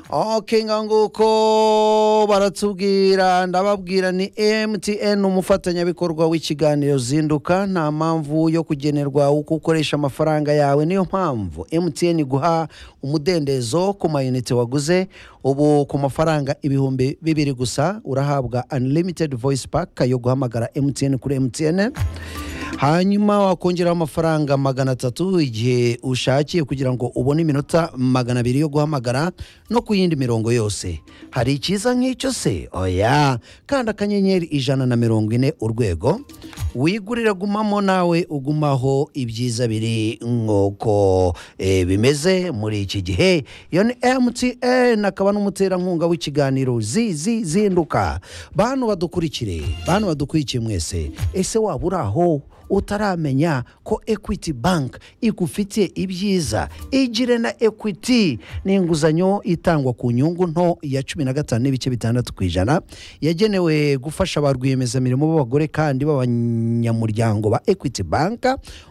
okenga nguko baratubwira ndababwira ni MTN umufatanyabikorwa w'ikiganiro zinduka nta mpamvu yo kugenerwa uko ukoresha amafaranga yawe niyo mpamvu MTN guha umudendezo ku mayinite waguze ubu ku mafaranga ibihumbi bibiri gusa urahabwa unlimited voice pack yo guhamagara MTN kuri MTN hanyuma wakongeraho amafaranga magana atatu igihe ushakiye kugira ngo ubone iminota magana abiri yo guhamagara no ku yindi mirongo yose hari icyiza nk'icyo se oya kandi akanyenyeri ijana na mirongo ine urwego wigurira gumamo nawe ugumaho ibyiza biri nk'uko eh, bimeze muri iki gihe iyo ni mtn akaba n'umuterankunga w'ikiganiro zizi zinduka bantu badukurikire bantu badukurikiye mwese ese waba uri aho utaramenya ko equity bank igufitiye ibyiza igire na equity ni inguzanyo itangwa ku nyungu nto ya cumi na gatanu n'ibice bitandatu ku ijana yagenewe gufasha ba rwiyemezamirimo b'abagore kandi b'abanyamuryango ba equity bank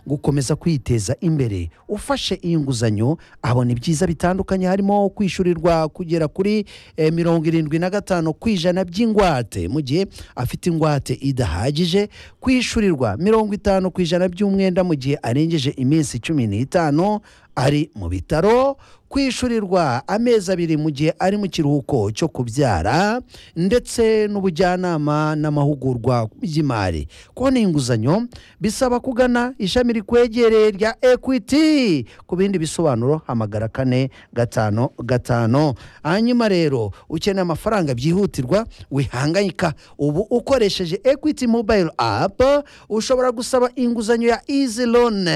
gukomeza kwiteza imbere ufashe iyi nguzanyo abona ibyiza bitandukanye harimo kwishyurirwa kugera kuri eh, mirongo irindwi na gatanu ku ijana by'ingwate mu gihe afite ingwate idahagije kwishyurirwa mirongo itanu ku ijana by'umwenda mu gihe arengeje iminsi cumi n'itanu ari mu bitaro kwishyurirwa amezi abiri mu gihe ari mu kiruhuko cyo kubyara ndetse n'ubujyanama n'amahugurwa by'imari kubona inguzanyo bisaba kugana ishami rikwegereye rya equity ku bindi bisobanuro hamagara kane gatanu gatanu hanyuma rero ukeneye amafaranga byihutirwa wihangayika ubu ukoresheje equity mobile app ushobora gusaba inguzanyo ya easy loan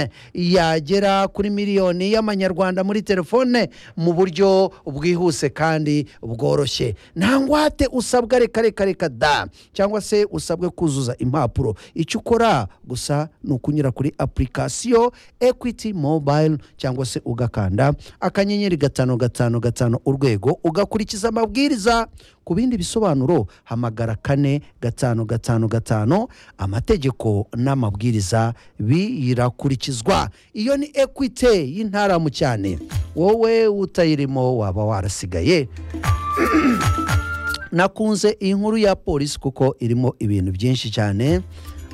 yagera kuri miliyoni y'amanyarwanda muri telefone mu buryo bwihuse kandi bworoshye nta ngwate usabwa reka reka reka da cyangwa se usabwe kuzuza impapuro icyo ukora gusa ni ukunyura kuri apurikasiyo ekwiti mobayiro cyangwa se ugakanda akanyenyeri gatanu gatanu gatanu urwego ugakurikiza amabwiriza ku bindi bisobanuro hamagara kane gatanu gatanu gatanu amategeko n'amabwiriza birakurikizwa iyo ni ekwite y'intaramu cyane wowe utayirimo waba warasigaye nakunze iyi nkuru ya polisi kuko irimo ibintu byinshi cyane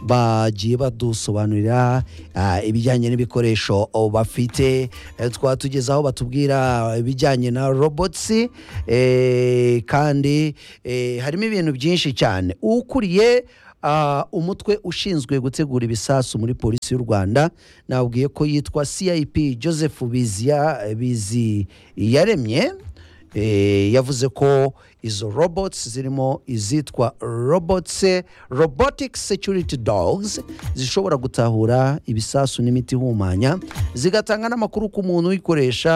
bagiye badusobanurira ah, ibijyanye n'ibikoresho oh, bafite Eh, twaba tugeze aho batubwira ibijyanye na robotsi eh, kandi eh, harimo ibintu byinshi cyane ukuriye ah, umutwe ushinzwe gutegura ibisasu muri polisi y'u rwanda nabwiye ko yitwa cip joseph bizia bizi yaremye Eh, yavuze ko izo robots zirimo izitwa robots robotic security dogs zishobora gutahura ibisasu n'imiti ihumanya zigatanga n'amakuru ku muntu uyikoresha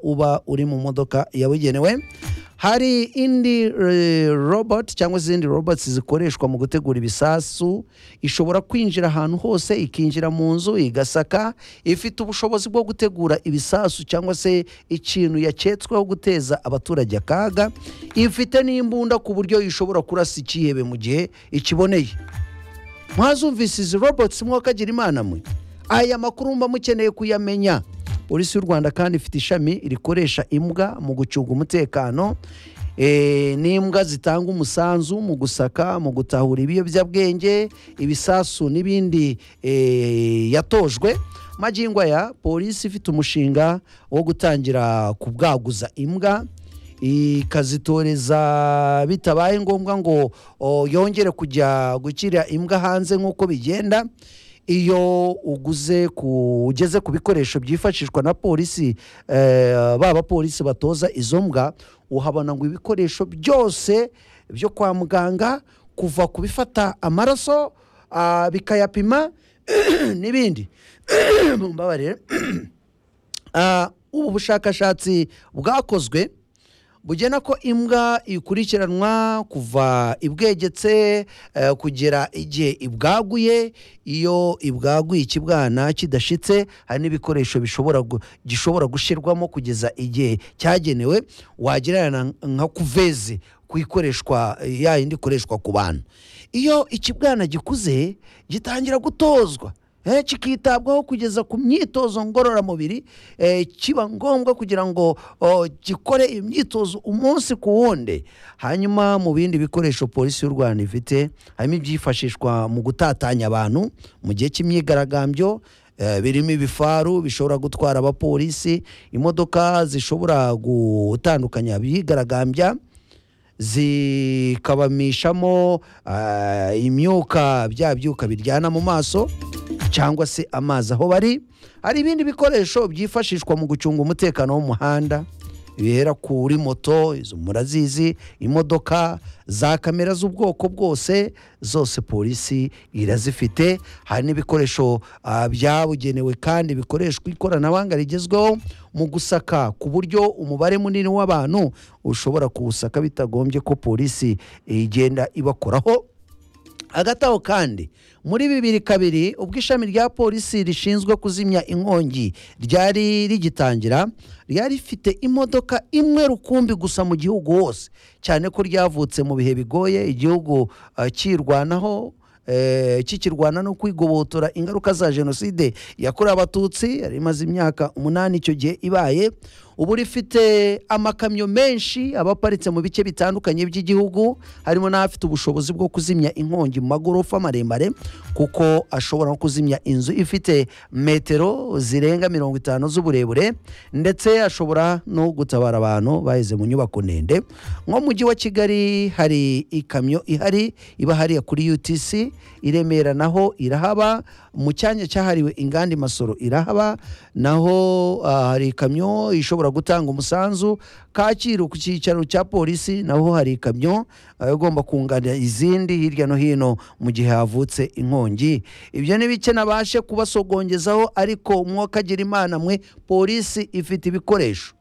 uba uri mu modoka yabugenewe hari indi eh, robot cyangwa izindi robots zikoreshwa mu gutegura ibisasu ishobora kwinjira ahantu hose ikinjira mu nzu igasaka ifite ubushobozi bwo gutegura ibisasu cyangwa se ikintu yaketsweho guteza abaturage akaga ifite n'imbunda ku buryo ishobora kurasa ikihebe mu gihe ikiboneye mwazumvise izi robots mwakagira imana mwe aya makuru mba mukeneye kuyamenya polisi y'u rwanda kandi ifite ishami rikoresha imbwa mu gucunga umutekano Eh, n'imbwa zitanga umusanzu mu gusaka mu gutahura ibiyobyabwenge ibisasu n'ibindi eh, yatojwe magingo aya polisi ifite umushinga wo gutangira kubwaguza imbwa ikazitoreza bitabaye ngombwa ngo o, yongere kujya gukira imbwa hanze nk'uko bigenda iyo uguze ku ugeze ku bikoresho byifashishwa na polisi eh, ba bapolisi batoza izo mbwa uhabona ngo ibikoresho byose byo kwa muganga kuva ku bifata amaraso ah, bikayapima n'ibindi mumbabarire Ah, ubu bushakashatsi bwakozwe bugena ko imbwa ikurikiranwa kuva ibwegetse eh, kugera igihe ibwaguye iyo ibwaguye ikibwana kidashitse hari n'ibikoresho bishobora gu- gishobora gushyirwamo kugeza igihe cyagenewe wagererana nka kuveze ku ikoreshwa ya yindi ikoreshwa ku bantu iyo ikibwana gikuze gitangira gutozwa eh, kikitabwaho kugeza ku myitozo ngororamubiri eh, kiba ngombwa kugira ngo oh, gikore iyo myitozo umunsi ku wundi hanyuma mu bindi bikoresho polisi y'u rwanda ifite harimo ibyifashishwa mu gutatanya abantu mu gihe cy'imyigaragambyo eh, birimo ibifaru bishobora gutwara abapolisi imodoka zishobora gutandukanya abigaragambya zikabamishamo ah, imyuka bya byuka biryana mu maso cyangwa se amazi aho bari hari ibindi bikoresho byifashishwa mu gucunga umutekano w'umuhanda bihera kuri moto izo murazizi imodoka za kamera z'ubwoko bwose zose polisi irazifite hari n'ibikoresho ah, byabugenewe kandi bikoreshwa ikoranabuhanga rigezweho mu gusaka ku buryo umubare munini w'abantu ushobora kuwusaka bitagombye ko polisi igenda ibakoraho hagati aho kandi muri bibiri kabiri ubwo ishami rya polisi rishinzwe kuzimya inkongi ryari rigitangira ryari rifite imodoka imwe rukumbi gusa mu gihugu hose cyane ko ryavutse mu bihe bigoye igihugu eh, kirwanaho eh, kikirwana no kwigobotora ingaruka za jenoside yakorewe abatutsi yari imaze imyaka umunani icyo gihe ibaye ubu rifite amakamyo menshi aba aparitse mu bice bitandukanye by'igihugu harimo n'abafite ubushobozi bwo kuzimya inkongi mu magorofa maremare kuko ashobora no kuzimya inzu ifite metero zirenga mirongo itanu z'uburebure ndetse ashobora no gutabara abantu baheze mu nyubako ndende nko mu mujyi wa kigali hari ikamyo ihari iba hariya kuri utc i remera naho irahaba mu cyanya cyahariwe inganda masoro irahaba naho ah, hari ikamyo ishobora gutanga umusanzu kacyiru ku cyicaro cya polisi naho hari ikamyo ah, igomba kunganira izindi hirya no hino mu gihe havutse inkongi ibyo ni bike nabashe kubasogongezaho ariko mwokagira imana mwe polisi ifite ibikoresho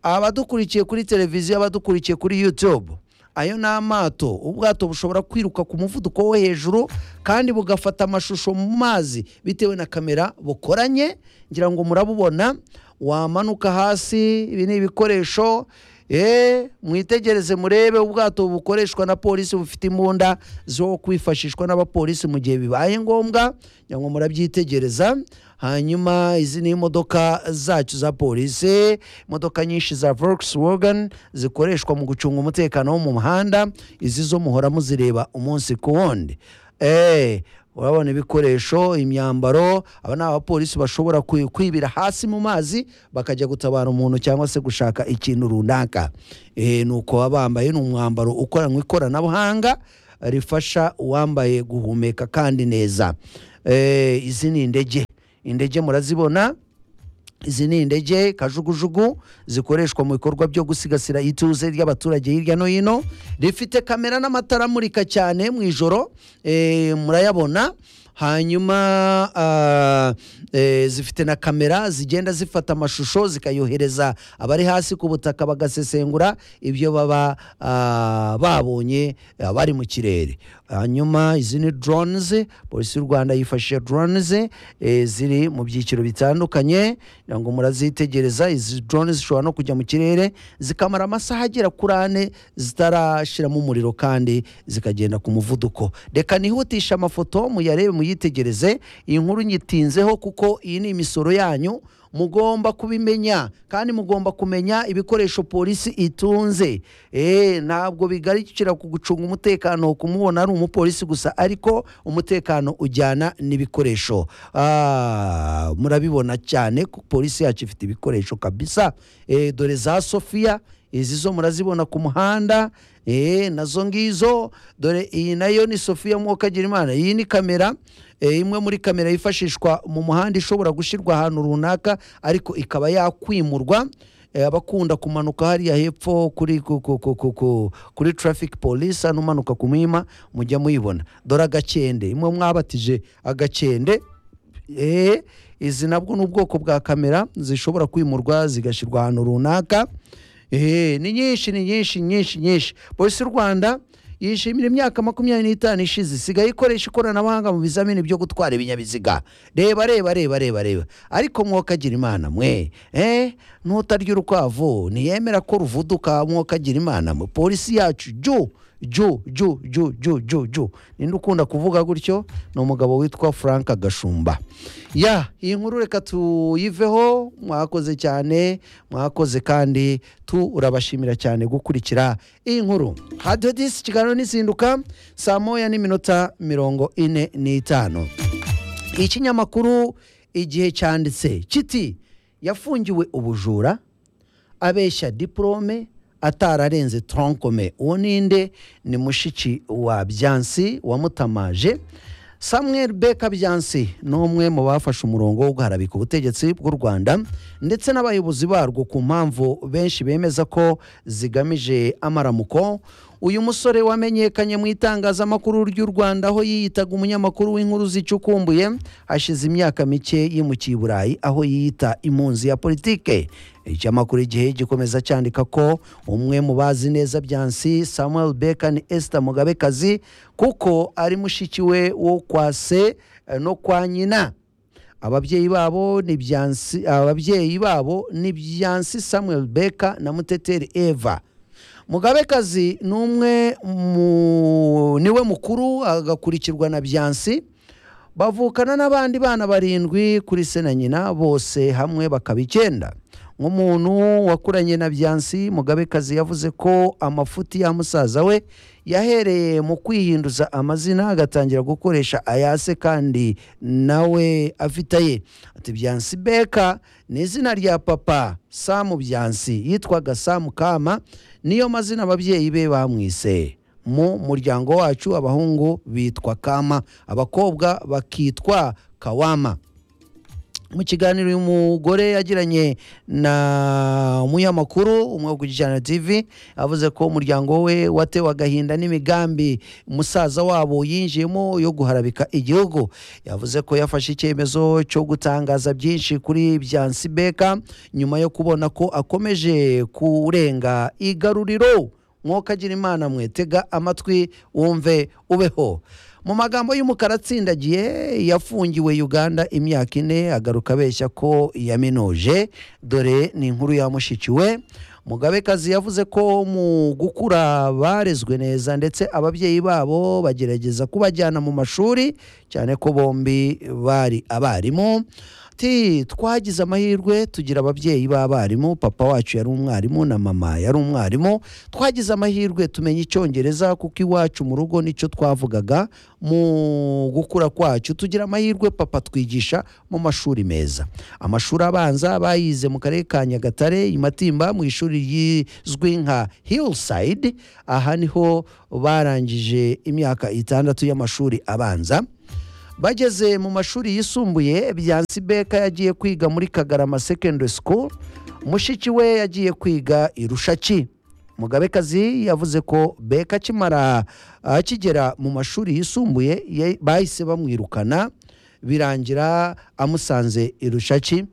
abadukurikiye kuri televiziyo abadukurikiye kuri youtube ayo ni amato ubwato bushobora kwiruka ku muvuduko wo hejuru kandi bugafata amashusho mu mazi bitewe na kamera bukoranye ngira ngo murabubona wamanuka hasi ibi ni ibikoresho eh, mwitegereze murebe ubwato bukoreshwa na polisi bufite imbunda zo kwifashishwa n'abapolisi mu gihe bibaye ngombwa ngira ngo murabyitegereza hanyuma izi ni imodoka zacu za polisi imodoka nyinshi za Volkswagen zikoreshwa mu gucunga umutekano wo mu muhanda izi zo muhora muzireba umunsi ku wundi Eh, urabona ibikoresho imyambaro aba ni abapolisi bashobora kwi- kwibira hasi mu mazi bakajya gutabara umuntu cyangwa se gushaka ikintu runaka Eh, ni uko baba bambaye ni umwambaro ukoranwe ikoranabuhanga rifasha uwambaye guhumeka kandi neza Eh, izi ni indege indege murazibona izi ni indege kajugujugu zikoreshwa mu bikorwa byo gusigasira ituze ry'abaturage hirya no hino rifite kamera n'amatara amurika cyane mu ijoro eh, murayabona hanyuma ah, eh, zifite na kamera zigenda zifata amashusho zikayohereza abari hasi ku butaka bagasesengura ibyo baba ah, babonye ah, bari mu kirere hanyuma izi ni drones polisi y'u rwanda yifashisha drones eh, ziri mu byiciro bitandukanye kugira ngo murazitegereza izi drones zishobora no kujya mu kirere zikamara amasaha agera kuri ane zitarashiramo umuriro kandi zikagenda ku muvuduko reka nihutisha amafoto muyarebe muyitegereze iyi nkuru nyitinzeho kuko iyi ni imisoro yanyu mugomba kubimenya kandi mugomba kumenya ibikoresho polisi itunze Eh, ntabwo bigarukira ku gucunga umutekano kumubona ari umupolisi gusa ariko umutekano ujyana n'ibikoresho Ah, murabibona cyane ko polisi yacu ifite ibikoresho kabisa Eh, dore za sofiya izi zo murazibona ku muhanda eh, nazo ngizo dore iyi nayo ni sofiya mwokagira imana iyi ni kamera eh, imwe muri kamera yifashishwa mu muhanda ishobora gushyirwa ahantu runaka ariko ikaba yakwimurwa Eh, abakunda kumanuka hariya hepfo kuri ku- ku- ku- ku- ku- kuri traffic police hano umanuka ku muhima mujya muyibona dore agakende imwe mwabatije agakende eh, izi nabwo ni ubwoko bwa kamera zishobora kwimurwa zigashyirwa ahantu runaka Eh, ni nyinshi ni nyinshi nyinshi nyinshi polisi y'u rwanda yishimira imyaka makumyabiri n'itanu ishize isigaye ikoresha ikoranabuhanga mu bizamini byo gutwara ibinyabiziga reba reba reba reba reba ariko mwokagira imana mwe eh, ntutarya urukwavu ntiyemera ko ruvuduka mwokagira imana mwe polisi yacu ju ju ju ju ju ju ju ninde ukunda kuvuga gutyo ni umugabo witwa frank gashumba ya iyi nkuru reka tuyiveho mwakoze cyane mwakoze kandi turabashimira cyane gukurikira iyi nkuru hadiyo disi ikiganiro n'izinduka saa moya n'iminota mirongo ine n'itanu ikinyamakuru igihe cyanditse kiti yafungiwe ubujura abeshya diporome atararenze toronkome uwo ninde ni mushiki wa byansi wamutamaje samuel beka byansi ni umwe mu bafashe umurongo wo guharabika ubutegetsi bw'u rwanda ndetse n'abayobozi barwo ku mpamvu benshi bemeza ko zigamije amaramuko uyu musore wamenyekanye mu itangazamakuru ry'u rwanda aho yiyitaga umunyamakuru w'inkuru zicukumbuye hashize imyaka mike yimukiye i burayi aho yiyita impunzi ya politike icyamakuru igihe gikomeza cyandika ko umwe mu bazi neza byansi samuel beka ni esita mugabekazi kuko ari mushiki we wo kwa se eh, no kwa nyina ababyeyi babo ni byansi ababyeyi babo ni byansi samuel beka na muteteri eva mugabekazi ni umwe mu niwe mukuru agakurikirwa na byansi bavukana n'abandi bana barindwi kuri se na nyina bose hamwe bakaba icyenda nk'umuntu wakuranye na byansi mugabekazi yavuze ko amafuti ya musaza we yahereye mu kwihinduza amazina agatangira gukoresha ayase kandi nawe afite aye ati byansi beka ni izina rya papa samu byansi yitwaga samu kama niyo mazina ababyeyi be bamwise mu muryango wacu abahungu bitwa kama abakobwa bakitwa kawama mu kiganiro uyu mugore yagiranye na umunyamakuru umwe wo ku Gijana TV avuze ko umuryango we watewe agahinda n'imigambi musaza wabo yinjiyemo yo guharabika igihugu yavuze ko yafashe icyemezo cyo gutangaza byinshi kuri Byansi Beka nyuma yo kubona ko akomeje kurenga igaruriro agira imana mwetega amatwi wumve ubeho mu magambo y'umukara atsindagiye yafungiwe uganda imyaka ine agaruka abeshya ko yaminuje dore ni inkuru yamushikiwe mugabekazi yavuze ko mu gukura barezwe neza ndetse ababyeyi babo bagerageza kubajyana mu mashuri cyane ko bombi bari abarimu ati twagize amahirwe tugira ababyeyi b'abarimu papa wacu yari umwarimu na mama yari umwarimu twagize amahirwe tumenya icyongereza kuko iwacu mu rugo nicyo twavugaga mu gukura kwacu tugira amahirwe papa twigisha mu mashuri meza amashuri abanza bayize mu karere ka nyagatare i matimba mu ishuri rizwi nka hillside aha niho barangije imyaka itandatu y'amashuri abanza bageze mu mashuri yisumbuye byansi beka yagiye kwiga muri kagarama secondary school mushiki we yagiye kwiga i rushaki mugabekazi yavuze ko beka akimara akigera mu mashuri yisumbuye ye- bahise bamwirukana birangira amusanze i rushaki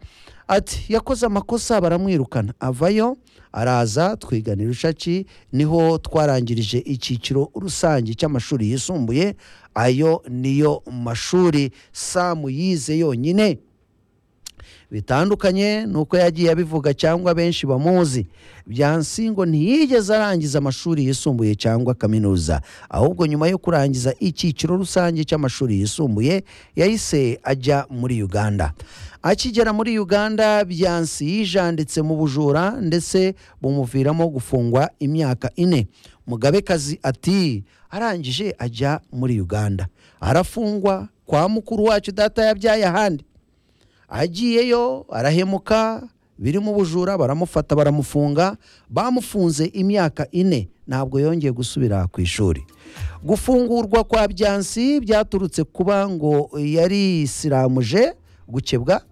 ati yakoze amakosa baramwirukana avayo araza twigana i rushaki niho twarangirije icyiciro rusange cy'amashuri yisumbuye ayo niyo mashuri samu yize yonyine bitandukanye ni uko yagiye abivuga cyangwa benshi bamuzi byansi ngo ntiyigeze arangiza amashuri yisumbuye cyangwa kaminuza ahubwo nyuma yo kurangiza icyiciro rusange cy'amashuri yisumbuye yahise ajya muri uganda akigera muri uganda byansi yijanditse mu bujura ndetse bumuviramo gufungwa imyaka ine mugabekazi ati arangije ajya muri uganda arafungwa kwa mukuru wacu data yabyaye ahandi agiyeyo arahemuka biri mu bujura baramufata baramufunga bamufunze imyaka ine ntabwo yongeye gusubira ku ishuri gufungurwa kwa byansi byaturutse kuba ngo yari isiramuje gukebwa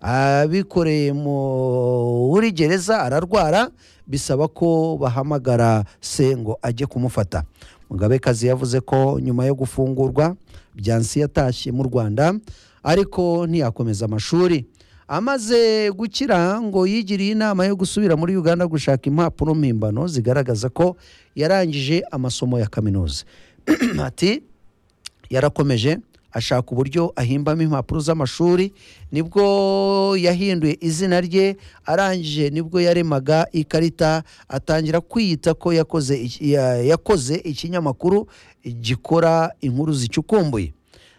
abikoreye muri gereza ararwara bisaba ko bahamagara se ngo ajye kumufata mugabekazi yavuze ko nyuma yo gufungurwa byansi yatashye mu rwanda ariko ntiyakomeza amashuri amaze gukira ngo yigiriye inama yo gusubira muri uganda gushaka impapuro mpimbano zigaragaza ko yarangije amasomo ya kaminuza ati yarakomeje ashaka uburyo ahimbamo impapuro z'amashuri nibwo yahinduye izina rye arangije nibwo yaremaga ikarita atangira kwiyita ko yakoze iki- ya- yakoze ikinyamakuru gikora inkuru zicukumbuye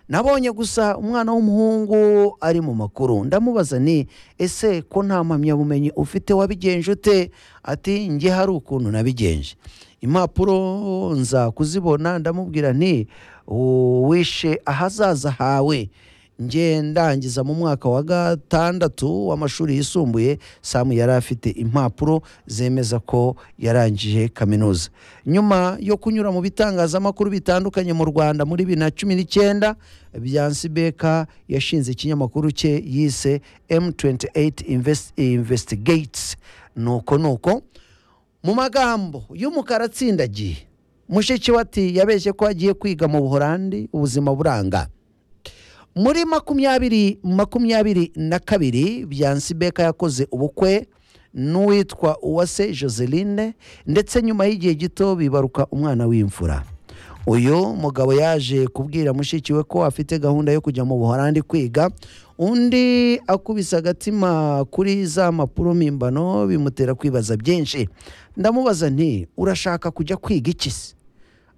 nabonye gusa umwana w'umuhungu ari mu makuru ndamubaza ni ese ko nta mpamyabumenyi ufite wabigenje ute ati njye hari ukuntu nabigenje impapuro nza kuzibona ndamubwira nti "U- wishe ahazaza hawe njye ndangiza mu mwaka wa gatandatu w'amashuri yisumbuye samu yari afite impapuro zemeza ko yarangije kaminuza nyuma yo kunyura mu bitangazamakuru bitandukanye mu rwanda muri bibiri na cumi n'icyenda byansi beka yashinze ikinyamakuru cye yise m28 Invest- investigates nuko nuko mu magambo y'umukara atsindagiye mushikiwati yabeshye ko agiye kwiga mu buhorandi ubuzima buranga muri makumyabiri makumyabiri na kabiri byansi beka yakoze ubukwe n'uwitwa uwase joseline ndetse nyuma y'igihe gito bibaruka umwana w'imfura uyu mugabo yaje kubwira mushiki we ko afite gahunda yo kujya mu buhorandi kwiga undi akubise agatima kuri za mpapuro mpimbano bimutera kwibaza byinshi ndamubaza nti urashaka kujya kwiga iki se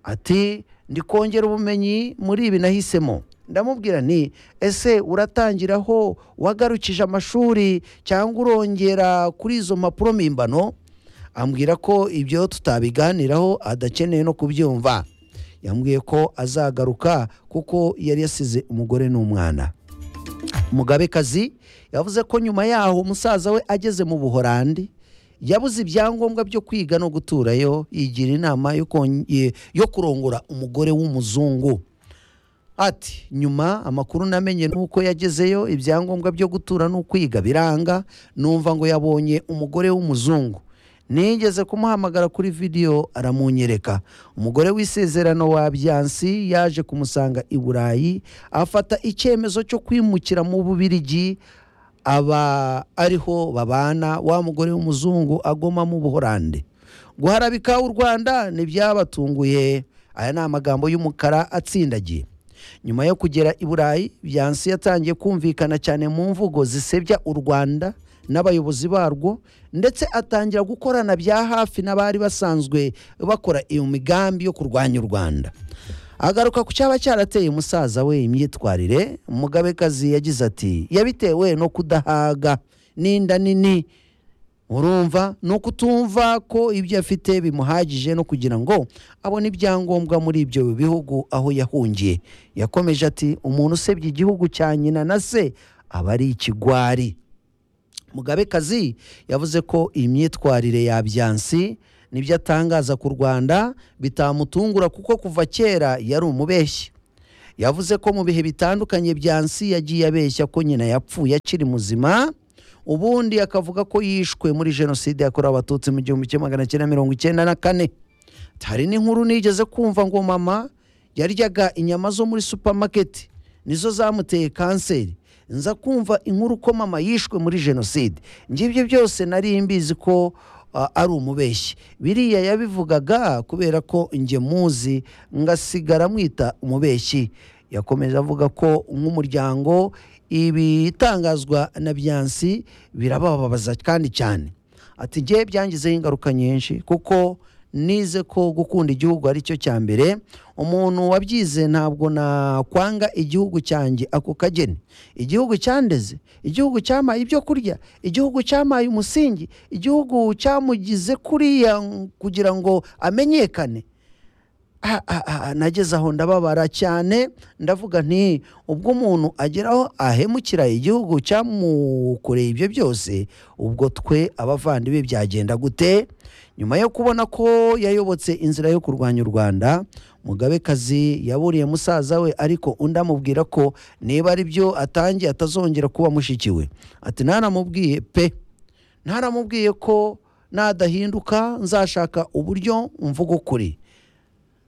ati ndi kongera ubumenyi muri ibi nahisemo ndamubwira nti ese uratangiraho wagarukije amashuri cyangwa urongera kuri izo mpapuro mpimbano ambwira ko ibyo tutabiganiraho adakeneye no kubyumva yambwiye ko azagaruka kuko yari yasize umugore n'umwana umugabekazi yavuze ko nyuma yaho umusaza we ageze mu buhorandi yabuze ibyangombwa byo kwiga no guturayo yigira inama yo konge- yo kurongora umugore w'umuzungu ati nyuma amakuru namenye nuko yagezeyo ibyangombwa byo gutura n'ukwiga biranga numva ngo yabonye umugore w'umuzungu nigeze kumuhamagara kuri vidiyo aramunyereka umugore w'isezerano wa byansi yaje kumusanga i burayi afata icyemezo cyo kwimukira mu bubirigi aba ariho babana wa mugore w'umuzungu agoma mu buhorande guharabika u rwanda ntibyabatunguye aya ni amagambo y'umukara atsindagiye nyuma yo kugera i burayi byansi yatangiye kumvikana cyane mu mvugo zisebya u rwanda n'abayobozi barwo ndetse atangira gukorana bya hafi n'abari basanzwe bakora iyo migambi yo kurwanya u rwanda agaruka ku cyaba cyarateye umusaza we imyitwarire umugabekazi yagize ati yabitewe no kudahaga n'inda nini urumva ni ukutumva ko ibyo afite bimuhagije no kugira ngo abone ibyangombwa muri ibyo bihugu aho yahungiye yakomeje ati umuntu usebya igihugu cya nyina na se aba ari ikigwari mugabekazi yavuze ko iyi myitwarire ya byansi nibyo atangaza ku rwanda bitamutungura kuko kuva kera yari umubeshyi yavuze ko mu bihe bitandukanye byansi yagiye abeshya ko nyina yapfuye akiri muzima ubundi akavuga ko yishwe muri jenoside yakorewe abatutsi mu gihumbi kimwe magana cyenda mirongo icyenda na kane hari n'inkuru nigeze kumva ngo mama yaryaga inyama zo muri supamaketi nizo zamuteye kanseri nza kumva inkuru ko mama yishwe muri jenoside ngibyo byose nari mbizi ko a- ari umubeshyi biriya yabivugaga kubera ko njye muzi ngasigara mwita umubeshyi yakomeje avuga ko nk'umuryango ibitangazwa na byansi birabababaza kandi cyane ati njye byangizeho ingaruka nyinshi kuko nize ko gukunda igihugu ari cyo cya mbere umuntu wabyize ntabwo nakwanga igihugu cyanjye ako kageni igihugu cyandeze igihugu cyampaye ibyo kurya igihugu cyampaye umusingi igihugu cyamugize kuriya kugira ngo amenyekane Ah, ah, ah, nageze aho ndababara cyane ndavuga nti ubwo umuntu agera aho ahemukira igihugu cyamukoreye ibyo byose ubwo twe abavandimwe byagenda gute nyuma yo kubona ko yayobotse inzira yo kurwanya u rwanda mugabekazi yaburiye musaza we ariko undi amubwira ko niba ari byo atangiye atazongera kuba mushiki we ati ntanamubwiye pe ntaramubwiye ko nadahinduka nzashaka uburyo mvuga ukuri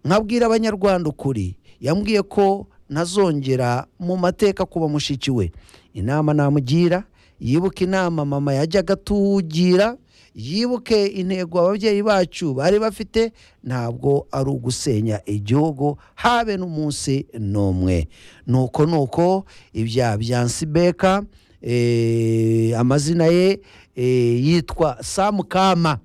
nkabwira abanyarwanda ukuri yambwiye ko ntazongera mu mateka kuba mushiki we inama namugira yibuka inama mama yajyaga atugira yibuke intego ababyeyi bacu bari bafite ntabwo ari ugusenya igihugu habe n'umunsi n'umwe nuko nuko ibya byansi beka eh, amazina ye eh, yitwa samukama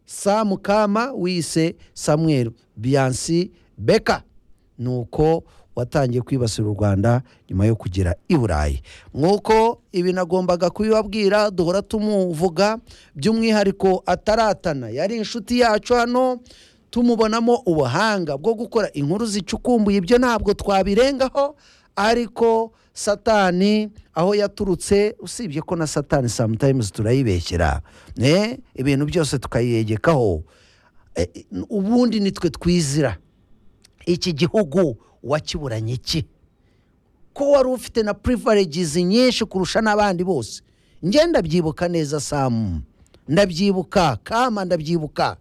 samukama wise samuel biyansi beka nuko watangiye kwibasira u rwanda nyuma yo kugera i burayi nk'uko ibi nagombaga kubibabwira duhora tumuvuga by'umwihariko ataratana yari inshuti yacu hano tumubonamo ubuhanga bwo gukora inkuru zicukumbuye ibyo ntabwo twabirengaho ariko satani aho yaturutse usibye ko na satani samutayimuzi turayibeshyera ne ibintu byose tukayegekaho E, e, ubundi nitwe twizira iki gihugu wakiburanye iki ko wari ufite na privileges nyinshi kurusha n'abandi bose njye ndabyibuka neza samu ndabyibuka kama ndabyibuka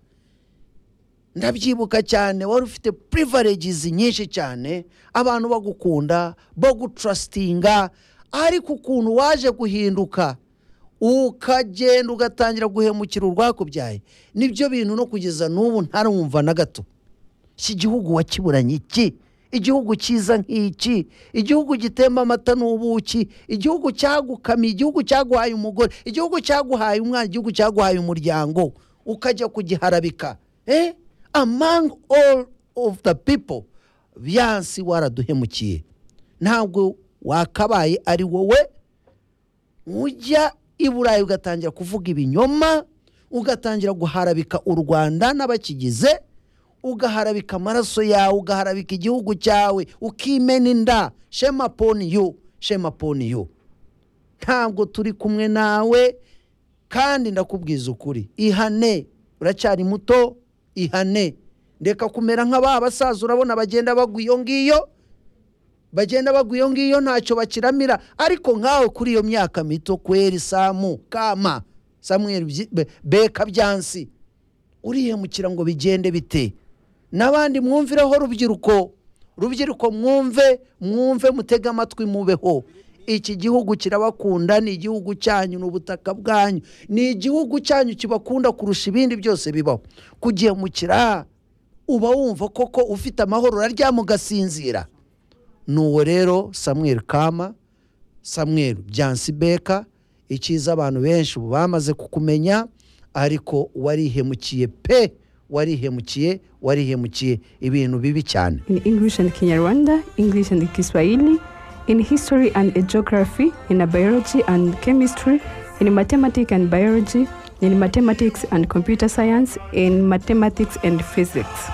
ndabyibuka cyane wari ufite privileges nyinshi cyane abantu bagukunda bagutrustinga ariko ukuntu waje guhinduka ukagenda ugatangira guhemukira urwakubyaye nibyo bintu no kugeza n'ubu ntarumva na gato iki gihugu wakiburanye iki igihugu cyiza nk'iki igihugu gitemba amata n'ubuki igihugu cyagukamiye igihugu cyaguhaye umugore igihugu cyaguhaye umwana igihugu cyaguhaye umuryango ukajya kugiharabika eh among all of the people byansi waraduhemukiye ntabwo wakabaye ari wowe ujya i burayi ugatangira kuvuga ibinyoma ugatangira guharabika u rwanda n'abakigize ugaharabika amaraso yawe ugaharabika igihugu cyawe ukimena inda shema poni yu shema poni yu ntabwo turi kumwe nawe kandi ndakubwiza ukuri ihane uracyari muto ihane reka kumera nka ba basaza urabona bagenda bagwa iyo ngiyo bagenda bagwa iyo ngiyo ntacyo bakiramira ariko nkawe kuri iyo myaka mito kweri samu kama samuel Byi- Be- beka byansi urihemukira ngo bigende bite n'abandi mwumvireho rubyiruko rubyiruko mwumve mwumve mutege amatwi mubeho iki gihugu kirabakunda ni igihugu cyanyu ni ubutaka bwanyu ni igihugu cyanyu kibakunda kurusha ibindi byose bibaho kugihemukira uba wumva koko ufite amahoro uraryama ugasinzira nuwo rero samuel kama samuel byansi beka icyiza abantu benshi ubu bamaze kukumenya ariko warihemukiye pe warihemukiye warihemukiye ibintu bibi cyane in English and Kinyarwanda, English and Kiswahili, in history and geography, in biology and chemistry, in mathematics and biology, in mathematics and computer science, in mathematics and physics.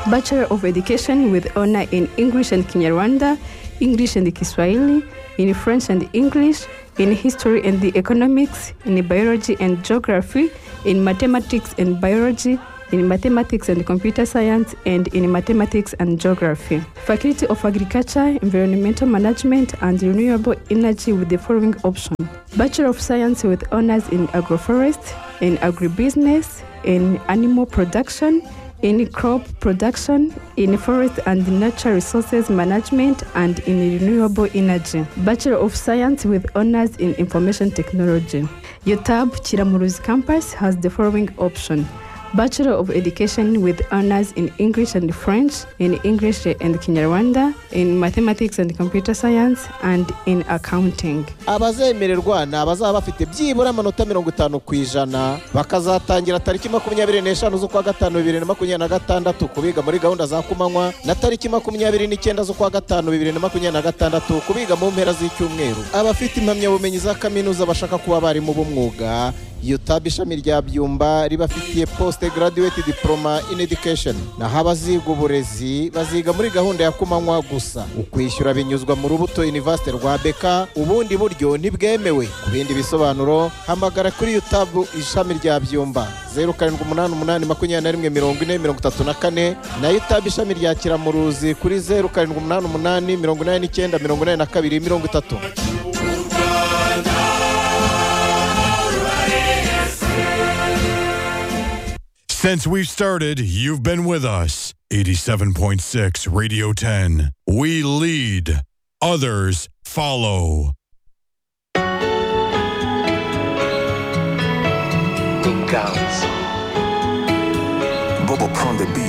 Bachelor of Education with honor in English and Kinyarwanda, English and Kiswahili, in French and English, in History and the Economics, in Biology and Geography, in Mathematics and Biology, in Mathematics and Computer Science, and in Mathematics and Geography. Faculty of Agriculture, Environmental Management, and Renewable Energy with the following option Bachelor of Science with honors in Agroforest, in Agribusiness, in Animal Production, in crop production, in forest and natural resources management, and in renewable energy. Bachelor of Science with honors in information technology. UTAB Chiramuruzi campus has the following option. Bachelor of Education with honors in English and French, in English and Kinyarwanda, in mathematics and computer science, and in accounting. abazemererwa ni abazaba bafite byibura amanota mirongo itanu ku ijana bakazatangira tariki makumyabiri n'eshanu z'ukwa gatanu bibiri na makumyabiri na gatandatu kubiga muri gahunda za kumanywa na tariki makumyabiri n'icyenda z'ukwa gatanu bibiri na makumyabiri na gatandatu kubiga mu mpera z'icyumweru abafite impamyabumenyi za kaminuza bashaka kuba abarimu b'umwuga UTAB ishami rya byumba ribafitiye poste graduate diploma in education naho abaziga uburezi baziga muri gahunda ya kumanywa gusa ukwishyura binyuzwa mu rubuto university rwa beka ubundi buryo ntibwemewe ku bindi bisobanuro hamagara kuri UTAB ishami rya byumba zeru karindwi umunani umunani makumyabiri na rimwe mirongo ine mirongo itatu na kane na UTAB ishami rya kiramuruzi kuri zeru karindwi umunani umunani mirongo inani n'icyenda mirongo inani na kabiri mirongo itatu Since we've started, you've been with us. 87.6 Radio 10. We lead, others follow. Tung gowns. Bobo prendre the beat.